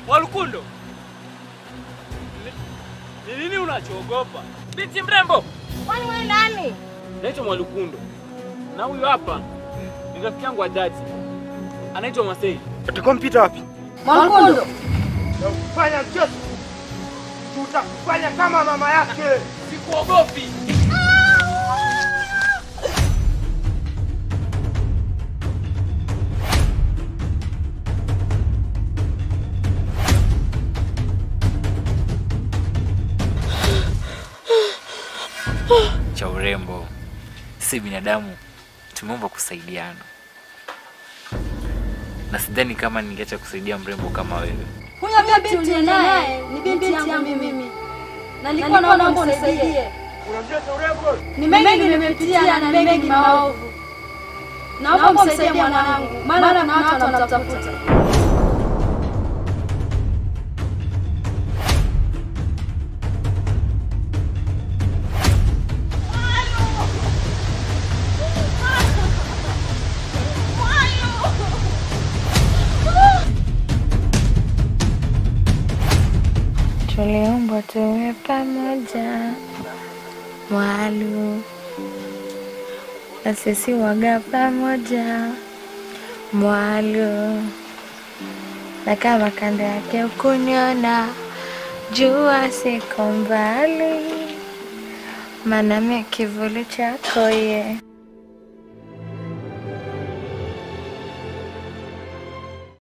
Mwalukundo, ni- ni nini unachoogopa? Binti mrembo, Kwani wewe nani? naitwa Mwalukundo na huyu hapa ni rafiki yangu wa dhati, anaitwa Masei. Utakuwa mpita wapi? Mwalukundo. Fanya mchezo, tutakufanya kama mama yake. Sikuogopi. cha urembo. Si binadamu tumeumbwa kusaidiana, na sidhani kama ningeacha kusaidia mrembo kama wewe. Huyo binti uliye naye ni binti yangu mimi. Na nilikuwa naomba unisaidie. Unamjua urembo? Ni mengi nimepitia na ni mengi maovu. Naomba msaidie mwanangu, maana kuna watu wanamtafuta. Tuliumbwa tuwe pamoja, Mwalu, na sisi waga pamoja, Mwalu, na kama kando yake ukuniona, jua siko mbali, maana mimi kivuli chako ye